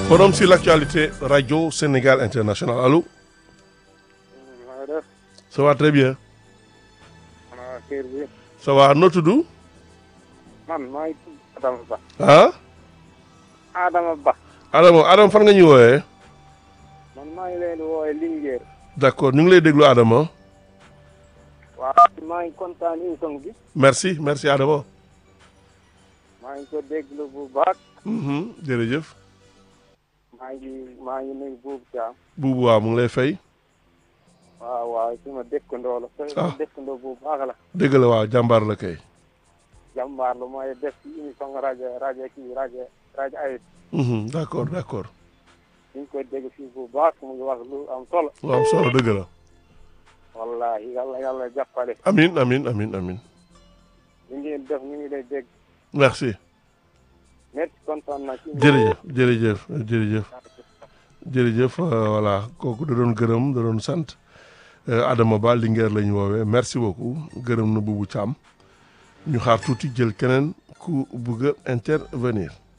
Forum sur l'actualité Radio Sénégal International allo maa def ça va très bien xanaa kër bi ça va noo tudd man maa ngi tudd Adama Ba ah Adama Ba Adama Adama fan nga ñu wooyee man maa ngi leen di woowee Linguère d'accord ñu ngi lay déglu Adama waaw maa ngi kontaan émission bi merci merci Adama maa ngi ko déglu bu baax Mhm, jërëjëf maa ngi maa ngi nuyu buubu Thiam buubu waaw mu ngi lay fay waaw waaw suma dëkkandoo la Ah. suma dëkkandoo bu baax la dëgg la waaw jàmbaar la kay jàmbaar la mooy def ci émission rajo rajo kii rajo rajo ayib Mhm, d'accord d'accord ñu ngi koy dégg fii bu baax mu ngi wax lu am solo waaw solo dëgg la wallahi yàlla yàlla jàppale amin amin amin amin li ngeen def ñu ngi lay dégg merci merci kontaan na ci jërëjëf jërëjëf jërëjëf jërëjëf euh, voilà kooku da doon gërëm da doon sant euh, Adama Ba Linguère la ñu woowee merci beaucoup gërëm na Boubou Thiam ñu xaar tuuti jël keneen ku bëgg a intervenir